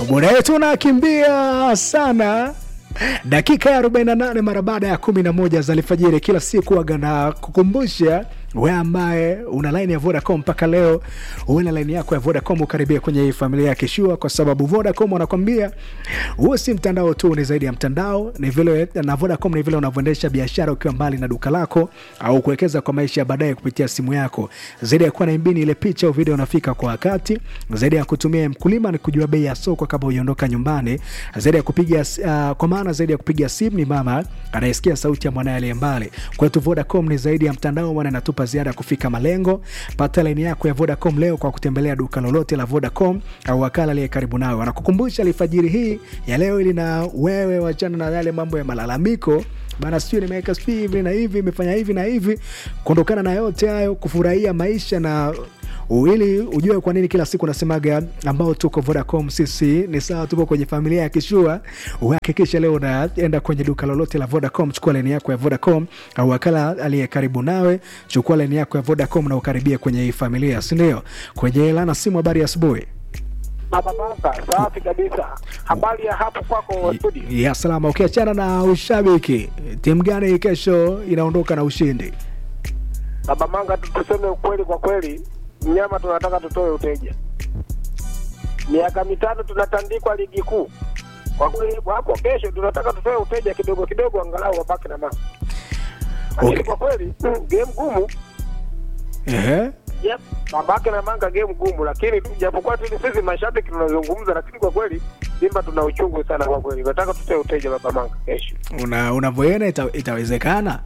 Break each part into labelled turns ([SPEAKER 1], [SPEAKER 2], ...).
[SPEAKER 1] muda wetu unakimbia sana dakika ya 48 mara baada ya 11 za alfajiri kila siku aga na kukumbusha we ambaye una laini ya vodacom mpaka leo uwe na laini yako ya vodacom ukaribia kwenye hii familia ya kishua kwa sababu vodacom wanakwambia huo si mtandao tu ni zaidi ya mtandao ni vile na vodacom ni vile unavyoendesha biashara ukiwa mbali na duka lako au kuwekeza kwa maisha ya baadaye kupitia simu yako zaidi ya kuwa na mbini ile picha au video unafika kwa wakati zaidi ya kutumia mkulima ni kujua bei ya soko kabla uiondoka nyumbani zaidi ya kupiga uh, kwa maana zaidi ya kupiga simu ni mama anayesikia sauti ya mwanaye aliye mbali kwetu vodacom ni zaidi ya mtandao maana inatupa ziada ya kufika malengo pata laini yako ya vodacom leo kwa kutembelea duka lolote la vodacom au wakala aliye karibu nawe wanakukumbusha alfajiri hii ya leo ili na wewe wachana na yale mambo ya malalamiko bana sijui nimeweka sijui hivi na hivi imefanya hivi na hivi kuondokana na yote hayo kufurahia maisha na ili ujue kwa nini kila siku nasemaga ambao tuko vodacom sisi ni sawa tupo kwenye familia ya kishua uhakikisha leo unaenda kwenye duka lolote la vodacom chukua leni yako ya vodacom au wakala aliye karibu nawe chukua leni yako ya vodacom na ukaribia kwenye hii familia sindio kwenye lana simu habari ya asubuhi
[SPEAKER 2] Baba Manga, safi kabisa. Habari ya hapo kwako studio?
[SPEAKER 1] ya salama ukiachana na ushabiki timu gani kesho inaondoka na ushindi
[SPEAKER 2] Baba Manga, tu- tuseme ukweli, kwa kweli mnyama tunataka tutoe uteja. Miaka mitano tunatandikwa ligi kuu, kwa kweli hapo kesho tunataka tutoe uteja kidogo kidogo, angalau wabaki na mama. Lakini
[SPEAKER 1] Okay.
[SPEAKER 2] kwa kweli game gumu
[SPEAKER 1] Ehe.
[SPEAKER 2] Yep, babake na manga game gumu, lakini tu japokuwa tu sisi mashabiki tunazungumza, lakini kwa kweli Simba tuna uchungu sana kwa kweli. Nataka tutoe uteja baba manga kesho.
[SPEAKER 1] una unavyoona ita, itawezekana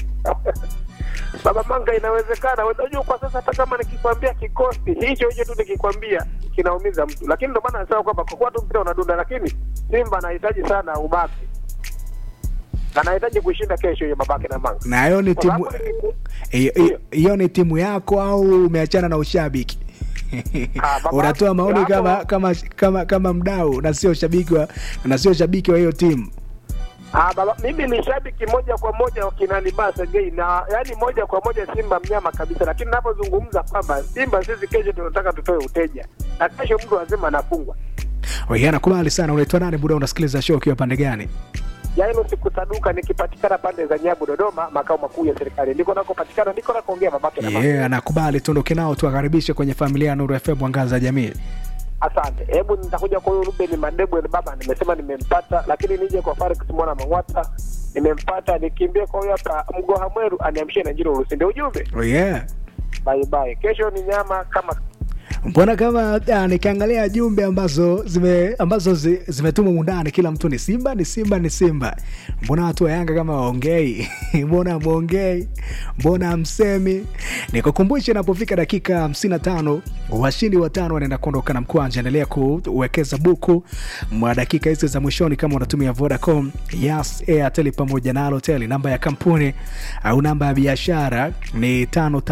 [SPEAKER 2] Baba Manga, inawezekana. Unajua, kwa sasa hata kama nikikwambia kikosi hicho hicho tu nikikwambia kinaumiza mtu, lakini ndio maana nasema kwamba kwa kuwa tu mpira unadunda, lakini Simba anahitaji sana ubaki, anahitaji kushinda kesho hiyo babake na Manga.
[SPEAKER 1] na hiyo ni
[SPEAKER 2] Kwa
[SPEAKER 1] timu
[SPEAKER 2] sababu nikiku-
[SPEAKER 1] hiyo- hiyo- hiyo ni timu yako au umeachana na ushabiki
[SPEAKER 2] Ah, baba-
[SPEAKER 1] unatoa maoni
[SPEAKER 2] hapo-
[SPEAKER 1] kama kama kama kama mdau na sio shabiki wa na sio shabiki wa hiyo timu
[SPEAKER 2] Ah, baba, mimi ni shabiki moja kwa moja wa kina Libasa Gay na yani moja kwa moja Simba mnyama kabisa, lakini ninapozungumza kwamba Simba sisi kesho tunataka tutoe uteja na kesho mtu azima anafungwa.
[SPEAKER 1] Oye, nakubali sana unaitwa nani buda unasikiliza show ukiwa pande gani
[SPEAKER 2] Yaani usikusaduka nikipatikana pande za Nyabu Dodoma, makao makuu ya serikali, ndiko nakopatikana, ndiko nakoongea babake na mama.
[SPEAKER 1] yeah, nakubali tuondoke nao tuwakaribishe kwenye familia ya nuru fm mwangaza jamii
[SPEAKER 2] Asante. Hebu nitakuja kwa huyo Ruben Madebo ni baba, nimesema nimempata, lakini nije kwa Farik Simona Mangwata nimempata, nikimbie kwa huyo hapa Mgoha Mweru aniamshie na Njiro Lusinde. Ujumbe
[SPEAKER 1] oh, yeah.
[SPEAKER 2] bye bye, kesho ni nyama kama
[SPEAKER 1] mbona kama ah, nikiangalia jumbe ambazo zime ambazo zi, zimetumwa mundani kila mtu ni simba ni simba ni simba mbona watu wa yanga kama waongei mbona mwongei mbona msemi nikukumbushe inapofika dakika 55 washindi watano wanaenda kuondoka na mkwanja endelea kuwekeza buku mwa dakika hizi za mwishoni kama unatumia vodacom yas airtel pamoja na alotel namba ya kampuni au namba ya biashara ni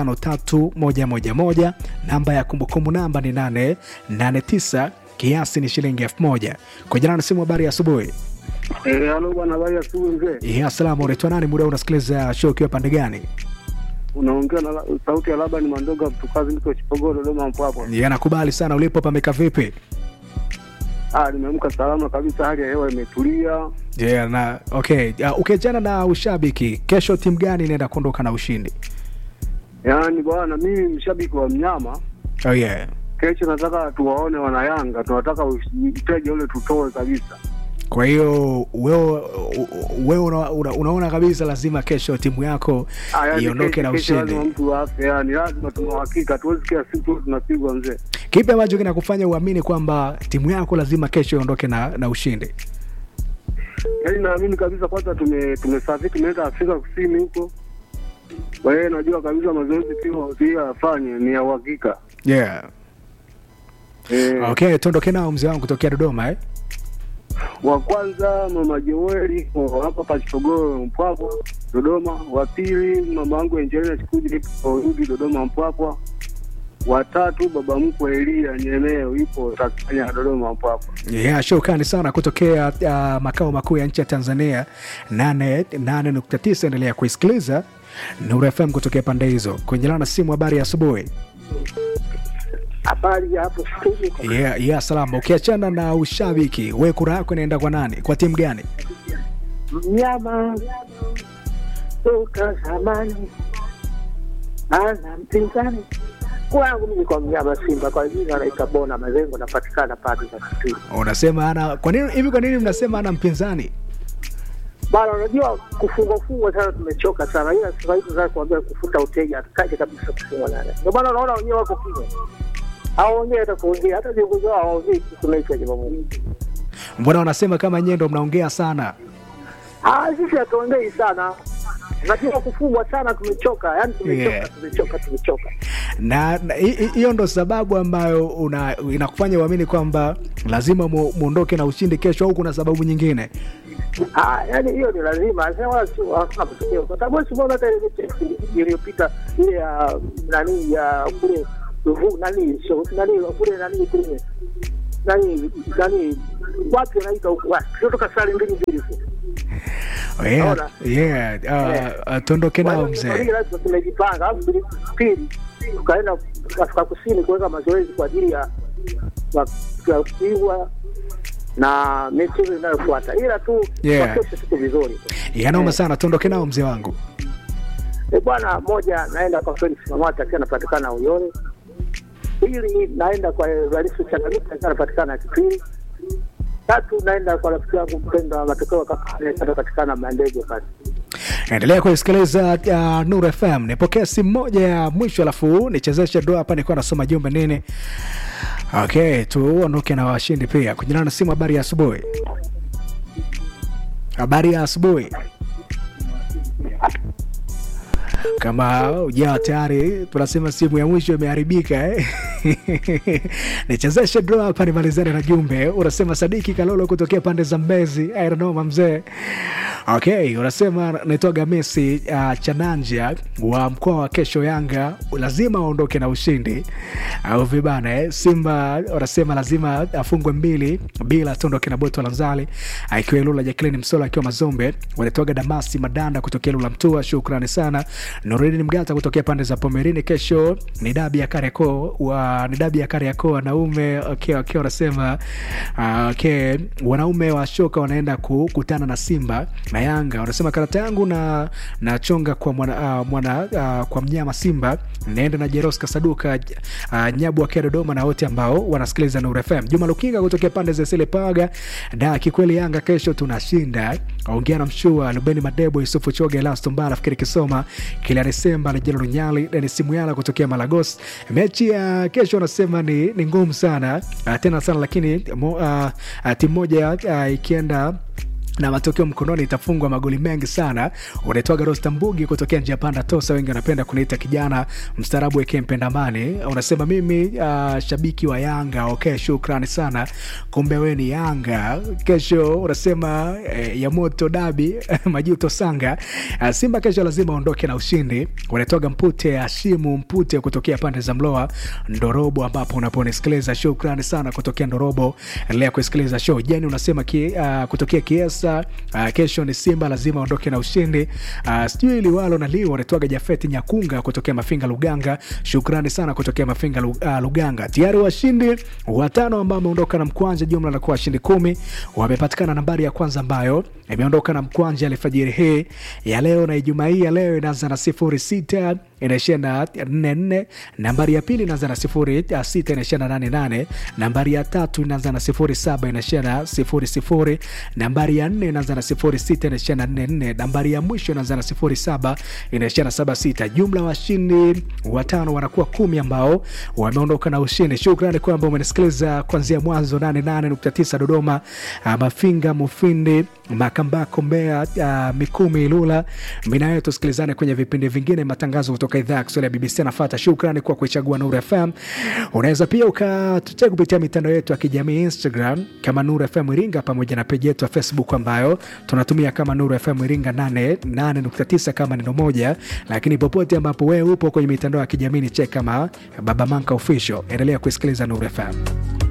[SPEAKER 1] 553111 namba ya kumbukumbu namba ni 889 kiasi ni shilingi 1000 kwa jina na simu habari ya asubuhi
[SPEAKER 3] Eh, halo bwana, habari ya asubuhi mzee.
[SPEAKER 1] ya salamu unaitwa nani muda huu unasikiliza show ukiwa pande gani
[SPEAKER 3] Unaongea na la- sauti ya Labani Mandoga Mtukazi, niko Chipogoro, Dodoma Mpwapwa.
[SPEAKER 1] ya nakubali sana ulipo pameka vipi
[SPEAKER 3] Ah, nimeamka salama kabisa, hali ya hewa imetulia.
[SPEAKER 1] yeah, na okay uh, ukiachana na ushabiki kesho timu gani inaenda kuondoka na ushindi
[SPEAKER 3] Yaani bwana, mimi mshabiki wa mnyama,
[SPEAKER 1] oh, yeah.
[SPEAKER 3] kesho nataka tuwaone wanayanga, tunataka uteja ule tutoe kabisa.
[SPEAKER 1] kwa hiyo wewe wewe una, una, unaona kabisa lazima kesho timu yako
[SPEAKER 3] Ah, yaani
[SPEAKER 1] iondoke
[SPEAKER 3] kesho-
[SPEAKER 1] na
[SPEAKER 3] kesho
[SPEAKER 1] ushindi
[SPEAKER 3] Lazima mtu afe, yani lazima tuna uhakika, tuwezi kila siku tu tunapigwa mzee.
[SPEAKER 1] kipi ambacho kinakufanya uamini kwamba timu yako lazima kesho iondoke na, na ushindi
[SPEAKER 3] Yaani naamini kabisa, kwanza tume tumesafiri tumeenda Afrika Kusini huko, kwa hiyo najua kabisa mazoezi pia pia afanye ni ya uhakika
[SPEAKER 1] yeah.
[SPEAKER 3] eh.
[SPEAKER 1] okay tuondoke nao mzee wangu kutokea dodoma eh?
[SPEAKER 3] wa kwanza mama Joeli wa hapa Pachitogoro Mpwapwa Dodoma. Wa pili mama yangu Angelina Chikuji ipo Rudi Dodoma Mpwapwa. Wa tatu baba mkwe Elia Nyemeo ipo Tanzania Dodoma Mpwapwa.
[SPEAKER 1] yeah, shukrani sana kutokea uh, makao makuu ya nchi ya tanzania 89 endelea kuisikiliza nuru fm kutokea pande hizo kwenye lana simu habari ya asubuhi
[SPEAKER 4] Habari ya hapo studio.
[SPEAKER 1] yeah, yeah, salama ukiachana na ushabiki we kura yako inaenda kwa nani kwa timu gani
[SPEAKER 4] Mnyama toka zamani ana mpinzani kwangu mimi kwa mnyama Simba, kwa jina anaitwa Bona Mazengo, napatikana pale za Kitui.
[SPEAKER 1] unasema ana kwa nini hivi kwa nini mnasema ana mpinzani
[SPEAKER 4] Bana, unajua kufungwa fungwa sana, tumechoka sana, ila sasa hivi sasa kuambia kufuta uteja hatutaki kabisa kufungwa nane. Ndio maana unaona wenyewe wako kimya, hawaongei hata kuongea, hata viongozi wao hawaongei kuhusu mechi ya Jumamosi.
[SPEAKER 1] mbona wanasema kama nyie ndo mnaongea sana
[SPEAKER 4] Ah, sisi hatuongei sana, unajua kufungwa sana, tumechoka, yani tumechoka,
[SPEAKER 1] Yeah.
[SPEAKER 4] tumechoka, tumechoka.
[SPEAKER 1] na na hi- hi- hiyo ndo sababu ambayo una, inakufanya uamini kwamba lazima mu- muondoke na ushindi kesho au kuna sababu nyingine
[SPEAKER 4] Ah, yani hiyo ni lazima, sasa wala sio hakuna matokeo, kwa sababu si mbona hata ile mechi iliyopita ile ya nani ya kule Ruvu nani so, nani kule nani kule nani nani wapi anaita huko wapi kutoka sare mbili mbili tu.
[SPEAKER 1] yeah,
[SPEAKER 4] Naona.
[SPEAKER 1] yeah, uh, uh, tuondoke nao
[SPEAKER 4] Kwa hiyo
[SPEAKER 1] mzee
[SPEAKER 4] lazima tumejipanga, alafu pili pili tukaenda Afrika Kusini kuweka mazoezi kwa ajili ya ya- ya kupigwa na michezo inayofuata, ila tu
[SPEAKER 1] Yeah.
[SPEAKER 4] kwa kesho tuko vizuri.
[SPEAKER 1] yanoma
[SPEAKER 4] Eh.
[SPEAKER 1] sana tuondoke nao mzee wangu
[SPEAKER 4] E bwana, moja naenda kwa Felix Mamata akiwa anapatikana Uyole. Pili naenda kwa Evaristo Changamika akiwa anapatikana Kipili. Tatu naenda kwa rafiki yangu mpendwa Matokeo Kakale akiwa anapatikana Mandege pale.
[SPEAKER 1] endelea kuisikiliza uh, nur fm nipokea simu moja ya mwisho alafu nichezeshe doa hapa nikuwa nasoma jumbe nini okay tuondoke na washindi pia kujinana na simu habari ya asubuhi habari ya asubuhi kama ujawa tayari tunasema simu ya mwisho imeharibika eh? nichezeshe draw hapa nimalizane na jumbe unasema sadiki kalolo kutokea pande za mbezi airanoma mzee okay unasema naitwaga mesi uh, chananja wa mkoa wa kesho yanga lazima aondoke na ushindi au vibana eh? simba unasema lazima afungwe mbili bila tuondoke na boto lanzali akiwa ilula jaklini msola akiwa mazombe wanatoaga damasi madanda kutokea lula mtua shukrani sana nuridin mgata kutokea pande za pomerini kesho ni dabi ya kariako wa ni dabi ya kariako wanaume okay, okay, wanasema uh, okay, wanaume wa shoka wanaenda kukutana na simba na yanga wanasema karata yangu na nachonga kwa mwana, uh, mwana uh, kwa mnyama simba naenda na jeros kasaduka uh, nyabu akiwa dodoma na wote ambao wanasikiliza nur fm juma lukinga kutokea pande za sile paga da kikweli yanga kesho tunashinda ongea na mshua lubeni madebo yusufu choge elastombala fikiri kisoma kila desemba lejelo lunyali denis muyala kutokea malagos mechi ya kesho wanasema ni, ni ngumu sana uh, tena sana lakini mo, uh, uh, timu moja uh, ikienda na matokeo mkononi itafungwa magoli mengi sana unaitwaga rosta mbugi kutokea njia panda tosa wengi wanapenda kuniita kijana mstaarabu eke mpendamani unasema mimi uh, shabiki wa yanga okay shukrani sana kumbe we ni yanga kesho unasema eh, ya moto dabi majuto sanga uh, simba kesho lazima aondoke na ushindi unaitwaga mpute ashimu mpute kutokea pande za mloa ndorobo ambapo unaponisikiliza shukrani sana kutokea ndorobo endelea kusikiliza show jeni unasema ki, uh, kutokea kiesa uh, kesho ni simba lazima aondoke na ushindi uh, sijui liwalo na liwa unaitwaga jafeti nyakunga kutokea mafinga luganga shukrani sana kutokea mafinga Lu- uh, luganga tayari washindi watano ambao wameondoka na mkwanja jumla nakuwa washindi kumi wamepatikana nambari ya kwanza ambayo imeondoka na mkwanja alfajiri hii ya leo na ijumaa hii ya leo inaanza na sifuri sita inaishia na nne nne nambari ya pili inaanza na sifuri uh, sita inaishia na nane nane nambari ya tatu inaanza na sifuri saba inaishia na sifuri sifuri nambari ya nne inaanza na sifuri sita inaishia na nne nne nambari ya mwisho inaanza na sifuri saba inaishia na saba sita jumla washindi watano wanakuwa kumi ambao wameondoka na ushindi shukrani kwamba umenisikiliza kuanzia mwanzo 88.9 dodoma uh, mafinga mufindi makambako mbea uh, mikumi ilula minayo tusikilizane kwenye vipindi vingine matangazo kutoka idhaa ya kiswahili ya bbc anafata shukrani kwa kuichagua nuru fm unaweza pia ukatuchea kupitia mitandao yetu ya kijamii instagram kama nuru fm iringa pamoja na peji yetu ya facebook ambayo tunatumia kama nuru fm iringa 89 kama neno moja lakini popote ambapo wewe upo kwenye mitandao ya kijamii ni chek kama baba manka official endelea kuisikiliza nuru fm